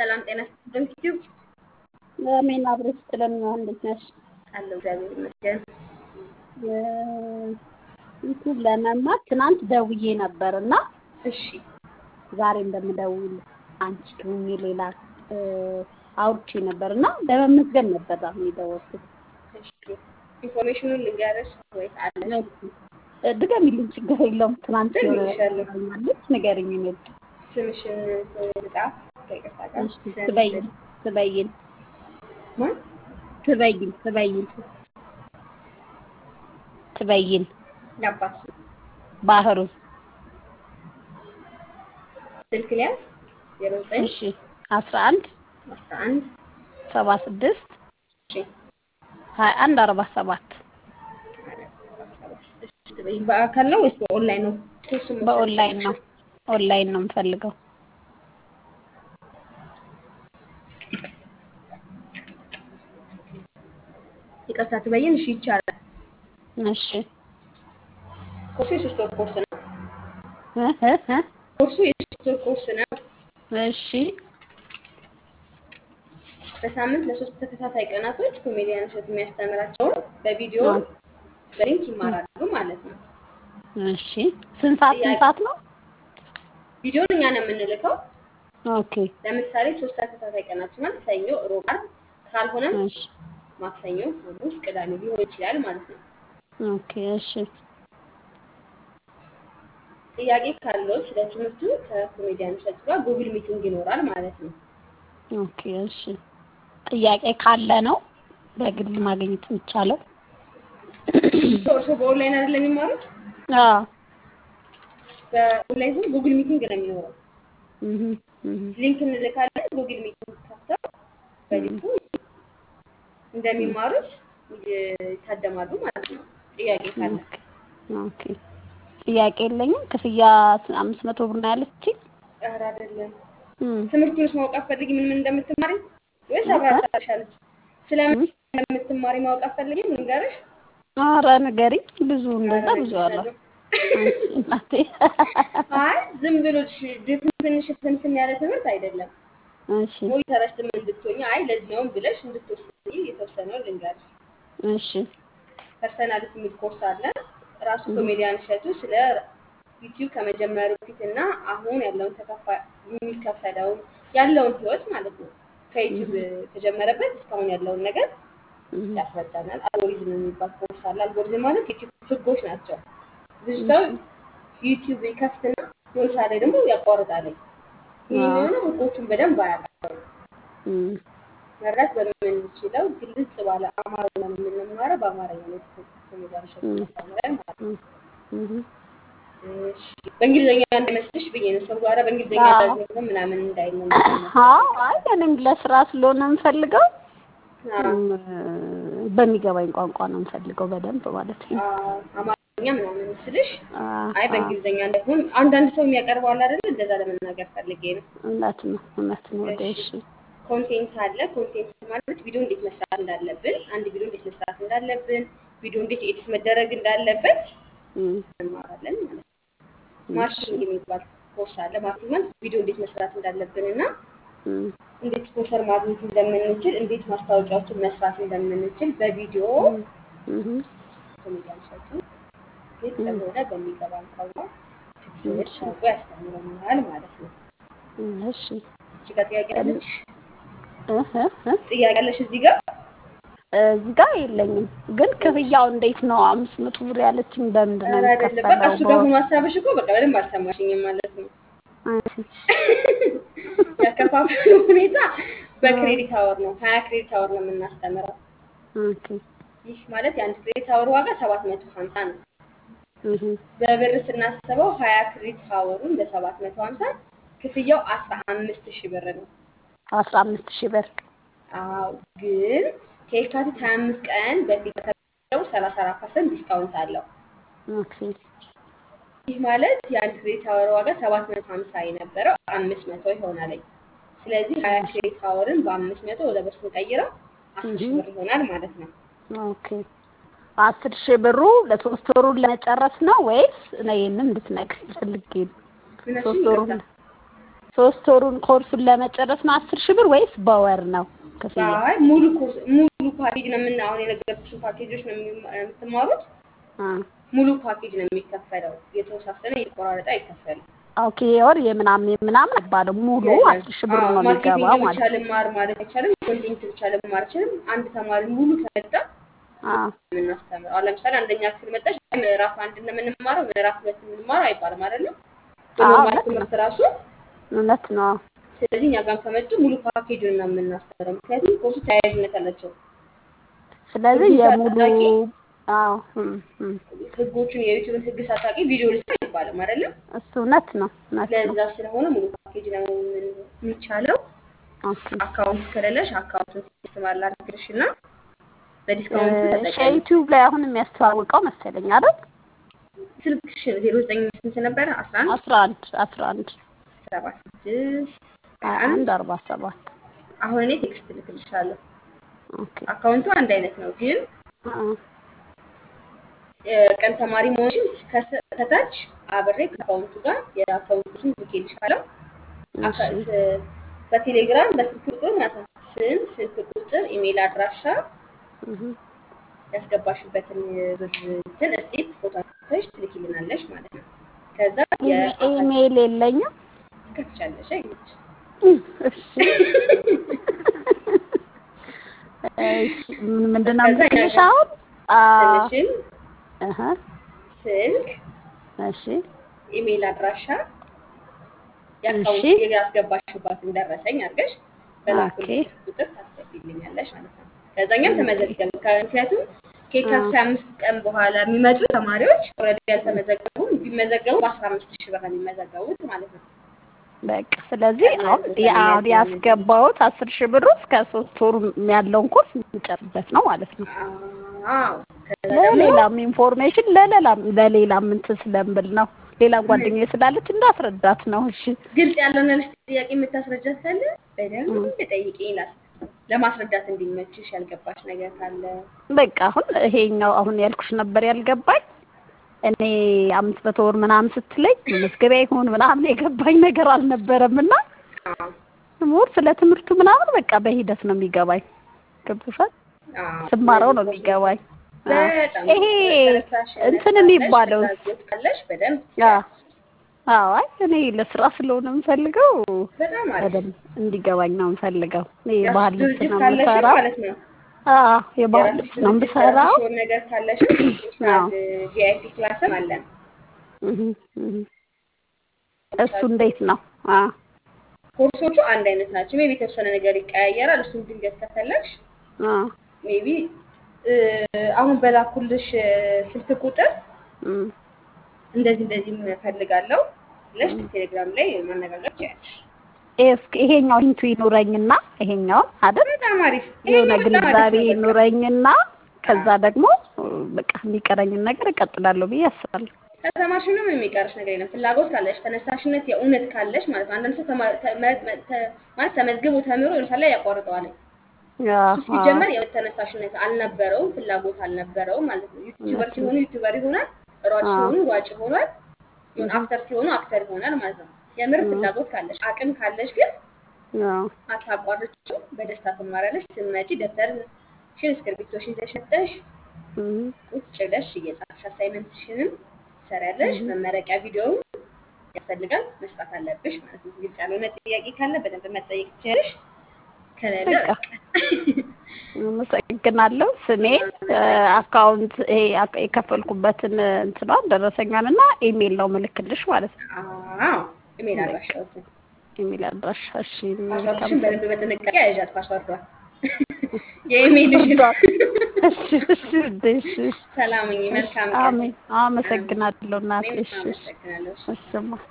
ሰላም ጤና ይስጥልን። ዩቲዩብ አሜን። አብረሽ ጥለን እንዴት ነሽ? አለው እግዚአብሔር ይመስገን። ዩቲዩብ ለመማር ትናንት ደውዬ ነበር እና እሺ ዛሬ እንደምደውል አንቺ ሁኚ ሌላ አውርቼ ነበር እና ለመመዝገብ ነበር አሁን የደወልኩት። እሺ ኢንፎርሜሽኑን ልንገርሽ ወይስ አለሽ? ድገሚልኝ፣ ችግር የለውም። ትናንት ደግሜልሻለሁ። ማለት ንገሪኝ። እኔ ስምሽን ልጻፍ ከይቅርታ ጋር እሺ፣ ትበይን ትበይን ማን ትበይን ትበይን ትበይን የአባት ስም ባህሩ ስልክ ሊያዝ ዜሮ ዘጠኝ እሺ አስራ አንድ አስራ አንድ ሰባ ስድስት እሺ ሀያ አንድ አርባ ሰባት እሺ ትበይን በአካል ነው ወይስ በኦንላይን ነው? ኮርሱን መውሰድ በኦንላይን ነው የፈለግሽው? ኦንላይን ነው የምፈልገው። ይቅርታ ትበይን። እሺ ይቻላል። እሺ ኮርሱ የሶስት ወር ኮርስ ነው። እ እ እ ኮርሱ የሶስት ወር ኮርስ ነው። እሺ በሳምንት ለሶስት ተከታታይ ቀናቶች ኮሜዲያን እሸቱ የሚያስተምራቸውን በቪዲዮ በሊንክ ይማራሉ ማለት ነው። እሺ ስንት ሰዓት ስንት ሰዓት ነው? ቪዲዮን እኛ ነው የምንልከው። ኦኬ ለምሳሌ ሶስት ተከታታይ ቀናቶች ማለት ሰኞ፣ ሮብ፣ ዓርብ ካልሆነም እሺ ማክሰኞ፣ ሐሙስ፣ ቅዳሜ ሊሆን ይችላል ማለት ነው። ኦኬ እሺ ጥያቄ ካለው ስለ ትምህርቱ ከኮሜዲያን እሸቱ ጋር ጉግል ሚቲንግ ይኖራል ማለት ነው። ኦኬ እሺ ጥያቄ ካለ ነው በግል ማግኘት የሚቻለው? እርስዎ በኦንላይን አይደለም የሚማሩት? አዎ በኦንላይን ሲሆን ጉግል ሚቲንግ ነው የሚኖረው። እህ እህ ሊንክ እንልካለን። ጉግል ሚቲንግ ከፍተው በሊንኩ እንደሚማሩት ይታደማሉ ማለት ነው። ጥያቄ ካለ ኦኬ ኦኬ ጥያቄ የለኝም። ክፍያ አምስት መቶ ብር ነው ያለችኝ። ኧረ አይደለም። እም ትምህርቱንስ ማወቅ አትፈልጊ? ምን ምን እንደምትማሪ ወይስ አብራራሻለች? ስለምን እንደምትማሪ ማወቅ አትፈልጊም? ልንገርሽ? ኧረ ንገሪኝ። ብዙ እንደዛ ኧረ ብዙ አለ። እነግርሻለሁ። አንቺ እናቴ አይ ዝም ብሎ ድፍን ትንሽ ፍንትን ያለ ትምህርት አይደለም። እሺ ሞኒተረሽ ዝም እንድትሆኝ አይ ለዚያውም ብለሽ እንድትወስጂ የተወሰነው ልንገርሽ። እሺ ፐርሰናሊቲ የሚል ኮርስ አለ። ራሱ ኮሜዲያን እሸቱ ስለ ዩቲዩብ ከመጀመሩ በፊት እና አሁን ያለውን ተከፋይ የሚከፈለውን ያለውን ህይወት ማለት ነው ከዩቲዩብ ከጀመረበት እስካሁን ያለውን ነገር እህ ያስረዳናል። አልጎሪዝም የሚባል ኮርስ አለ። አልጎሪዝም ማለት ዩቲዩብ ህጎች ናቸው። ብዙ ሰው ዩቲዩብ ይከፍትና የሆነ ሰዓት ላይ ደግሞ ያቋርጣል። ይህ አዎ። የሆነ ህጎቹን በደንብ አያውቅም። እም መረዳት በምንችለው ግልጽ ባለ አማርኛ ነው የምንማረው። በአማርኛ ነው ኮሜዲያን እሸቱ የሚያስተምረን ማለት ነው። እህ እሺ፣ በእንግሊዝኛ እንዳይመስልሽ ብዬ ነው። ሰው ጋር በእንግሊዝኛ አዎ። እንዳይሆን ምናምን እንዳይል ነው። አዎ አይ እኔም ለስራ ስለሆነ የምፈልገው አዎ፣ እም፣ በሚገባኝ ቋንቋ ነው የምፈልገው በደንብ ማለት ነው። አዎ፣ አማርኛ ምናምን ስልሽ አዎ፣ አይ አዎ። በእንግሊዝኛ እንዳይሆን አንዳንድ ሰው የሚያቀርበው አለ አይደል? እንደዛ ለመናገር ፈልጌ ነው። እውነት ነው እውነት ነው። ወደ እሺ። እሺ ኮንቴንት አለ። ኮንቴንት ማለት ቪዲዮ እንዴት መስራት እንዳለብን፣ አንድ ቪዲዮ እንዴት መስራት እንዳለብን፣ ቪዲዮ እንዴት ኤዲት መደረግ እንዳለበት እም፣ እንማራለን ማለት ነው። እሺ ማርኬቲንግ የሚባል ኮርስ አለ። ማርኬቲንግ ማለት ቪዲዮ እንዴት መስራት እንዳለብን እና እም፣ እንዴት ስፖንሰር ማግኘት እንደምንችል፣ እንዴት ማስታወቂያዎችን መስራት እንደምንችል በቪዲዮ እህ ኮሜዲያን እሸቱ ግልጽ በሆነ በሚገባን ቋንቋ ፊክሽኖች አድርጎ ያስተምረናል ማለት ነው። እሺ እዚህ ጋር ጥያቄ አለች? እህ እህ ጥያቄ አለሽ እዚህ ጋር? እዚህ ጋር የለኝም፣ ግን ክፍያው እንዴት ነው? አምስት መቶ ብር ያለችኝ በምንድን ነው ኧረ አይደለም። በቃ የሚከፈለው? እሱ ጋር ሆኖ ሀሳብሽ እኮ በቃ በደንብ አልሰማሽኝም ማለት ነው። እሺ ያከፋፈሉ ሁኔታ በክሬዲት አወር ነው። ሀያ ክሬዲት አወር ነው የምናስተምረው። ኦኬ ይህ ማለት የአንድ ክሬዲት አወር ዋጋ ሰባት መቶ ሀምሳ ነው። እህ በብር ስናስበው ሀያ ክሬዲት አወሩን በሰባት መቶ ሀምሳ ክፍያው አስራ አምስት ሺህ ብር ነው። አስራ አምስት ሺህ ብር አዎ ግን ከየካቲት ሀያ አምስት ቀን በፊት ከተለው ሰላሳ አራት ፐርሰንት ዲስካውንት አለው። ኦኬ ይህ ማለት የአንድ ክሬዲት አወር ዋጋ ሰባት መቶ ሀምሳ የነበረው አምስት መቶ ይሆናል። ስለዚህ ሀያ ክሬዲት አወርን በአምስት መቶ ወደ ብር ስንቀይረው አስር ሺህ ብር ይሆናል ማለት ነው። ኦኬ አስር ሺህ ብሩ ለሶስት ወሩን ለመጨረስ ነው ወይስ እኔ ይህንን እንድትነግሪኝ ፈልጌ ነው? እነሱ ሶስት ወሩን ይቅርታ ሶስት ወሩን ኮርሱን ለመጨረስ ነው አስር ሺህ ብር ወይስ በወር ነው ክፍያ? አይ ሙሉ ኮርስ ሙሉ ፓኬጅ ነው የምና አሁን የነገርኩሽን ፓኬጆች ነው የሚ- የምትማሩት። አ ሙሉ ፓኬጅ ነው የሚከፈለው። የተወሳሰነ የተቆራረጠ አይከፈልም። ኦኬ የወር የምናምን የምናምን አይባልም ሙሉ አስር ሺህ ብር ነው ማርኬቲንግ የሚገባው ብቻ ማለት ልማር ማለት አይቻልም። ኮንቴንት ብቻ ልማር አይችልም። አንድ ተማሪ ሙሉ ከመጣ አ የምናስተምረው አሁን ለምሳሌ አንደኛ ክፍል መጣች ምዕራፍ አንድ ነው የምንማረው ምዕራፍ ሁለት የምንማረው አይባልም አይደለም። አዎ፣ በኖርማል ልክ ነው። ትምህርት ራሱ እውነት ነው። ስለዚህ እኛ ጋር ከመጡ ሙሉ ፓኬጁን ነው የምናስተምረው። ምክንያቱም ኮርሱ ተያያዥነት አላቸው። ስለዚህ ህጉን የሙሉ ሳታውቂ አዎ እም፣ እም፣ ህጎቹን የዩቲዩብን ህግ ሳታውቂ ቪዲዮ ልስራ አይባልም አይደለም። እሱ እውነት ነው እውነት ነው። ለዛ ስለሆነ ሙሉ ፓኬጅ ነው የሚቻለው። ኦኬ አካውንት ከሌለሽ አካውንቱን ሲስተማር ላድርግልሽ እና በዲስካውንት ተጠቀሚ። ዩቲዩብ ላይ አሁን የሚያስተዋውቀው መሰለኝ አይደል? ስልክሽን ዜሮ ዘጠኝ ስንት ነበረ? አስራ አንድ አስራ አንድ አስራ አንድ ሰባ ስድስት ሀያ አንድ አርባ ሰባት አሁን እኔ ቴክስት ልክልሻለሁ። ኦኬ አካውንቱ አንድ አይነት ነው፣ ግን አ የቀን ተማሪ መሆንሽን ከስ- ከታች አብሬ ከአካውንቱ ጋር የአካውንቱን ልኬልሻለሁ። አካ- እሺ ስ- በቴሌግራም በስልክ ቁጥር ማለት ነው። ስም፣ ስልክ ቁጥር፣ ኢሜይል አድራሻ እህ ያስገባሽበትን ብር እንትን እስቴት ፎቶ አንስተሽ ትልኪልናለሽ ማለት ነው። ከዛ ኢሜ- የአካል ኢሜይል የለኝም። ትከፍቻለሽ አይመች እሺ እሺ ምን- ምንድን ነው ከዛ የምልሽ ያገ- አሁን? አ ስምሽን፣ እህ ስልክ፣ እሺ ኢሜይል አድራሻ እሺ የአካውንት ያስገባሽባትን ደረሰኝ አድርገሽ ኦኬ በላኩልሽ ቁጥር ታስገቢልኛለሽ ማለት ነው። ከዛኛም ኦኬ ተመዘገብ ምክንያቱም አ ከየካቲት አምስት ቀን በኋላ የሚመጡ ተማሪዎች ኦልሬዲ ያልተመዘገቡ ቢመዘገቡ በአስራ አምስት ሺህ ብር ነው የሚመዘገቡት ማለት ነው። በቃ ስለዚህ ቀድመን አሁን ያ- ስለሚያገኙ ያስገባሁት አስር ሺህ ብር እስከ ሶስት ወሩ ያለውን ኮርስ የምጨርስበት ነው ማለት ነው። አዎ ከዛ ደግሞ ለሌላም ኢንፎርሜሽን ለሌላም ለሌላም እንትን ስለምብል ነው። ሌላ ጓደኛዬ ስላለች እንዳስረዳት ነው። እሺ ግልጽ ያልሆነልሽ ጥያቄ የምታስረጃት ካለ በደንብ እም። ጠይቂኝ ላስ ለማስረዳት እንዲመችሽ ያልገባሽ ነገር ካለ በቃ አሁን ይሄኛው አሁን ያልኩሽ ነበር ያልገባኝ። እኔ አምስት መቶ ወር ምናምን ስትለኝ መዝገቢያ ይሁን ምናምን የገባኝ ነገር አልነበረም እና አዎ ሞር ስለ ትምህርቱ ምናምን በቃ በሂደት ነው የሚገባኝ። ገብቶሻል? አዎ ስማረው ነው እነዚህ የሚገባኝ። አዎ። በጣም ይሄ ተነሳሽነት እንትን ካለሽ የሚባለው ፍላጎት ካለሽ በደንብ አዎ ትችያለሽ። አዎ፣ አይ እኔ ለስራ ስለሆነ የምፈልገው በጣም አሪፍ በደንብ እንዲገባኝ ነው የምፈልገው። እኔ የራስሽ ባህል ልብስ ድርጅት ነው ካለሽ የምሰራው። ማለት ነው። አዎ የባህል የራስሽ ልብስ ነው ድርጅት የምሰራው። የራስሽ የሆነ ነገር ካለሽ አዎ ፕሮፌሽናል ቪአይፒ ክላስም አለን። እህ እህ እሱ እንዴት ነው? አዎ ኮርሶቹ አንድ አይነት ናቸው። ሜቢ የተወሰነ ነገር ይቀያየራል። እሱን ድንገት ከፈለግሽ አዎ ሜቢ አሁን በላኩልሽ እ፣ ስልክ ቁጥር እም እንደዚህ እንደዚህ እፈልጋለሁ ብለሽ ቴሌግራም ላይ ማነጋገር ትችያለሽ። እስኪ ይሄኛው ሂንቱ ይኑረኝና ይሄኛው አይደል በጣም አሪፍ። የሆነ ይሄኛው በጣም አሪፍ ግንዛቤ ነው። በቃ ይኑረኝና ከዛ ደግሞ በቃ የሚቀረኝን ነገር እቀጥላለሁ ብዬ አስባለሁ። ከተማርሽ ምንም የሚቀርሽ ነገር የለም። ፍላጎት ካለሽ ተነሳሽነት የእውነት ካለሽ ማለት ነው። አንዳንድ ሰው ተማ- ተመ- ተ- ማለት ተመዝግቦ ተምሮ ለምሳሌ ላይ ያቋርጠዋል። አዎ እሱ ሲጀመር የእውነት ተነሳሽነት አልነበረውም፣ ፍላጎት አልነበረውም ማለት ነው። ዩቲዩበር ሲሆኑ ዩቲዩበር ይሆናል፣ ሯጭ አዎ። ሲሆኑ ሯጭ ይሆናል፣ ይሁን አክተር ሲሆኑ አክተር ይሆናል ማለት ነው። የምር ፍላጎት ካለሽ አቅም ካለሽ ግን አዎ አታቋርጭው፣ በደስታ ትማሪያለሽ። ስትመጪ ደብተርሽን እስክርቢቶሽን ይዘሽ መጥተሽ እም ቁጭ ብለሽ እየጻፍሽ አሳይመንትሽንም ትሰሪያለሽ። መመረቂያ ቪዲዮውን ያስፈልጋል መስራት አለብሽ ማለት ነው። ግልጽ ያልሆነ ጥያቄ ካለ በደንብ መጠየቅ ትችላለሽ። ከሌለ በቃ በቃ አመሰግናለሁ። ስሜ አካውንት ይሄ አክ- የከፈልኩበትን እንትኗን ደረሰኛን እና ኢሜይል ነው ምልክልሽ ማለት ነው። አዎ ኢሜል አድራሻዎትን ኢሜይል አድራሻ እሺ። ፓስዋርድሽን በደንብ በጥንቃቄ ያዣት። ፓስዋርዷን የኢሜይልሽን እሺ እሺ እሺ እሺ። ሰላምኝ መልካም ቀን። አሜን። አመሰግናለሁ እናቴ። እኔም እሺ እሺ አመሰግናለሁ። እሺ። እሺማ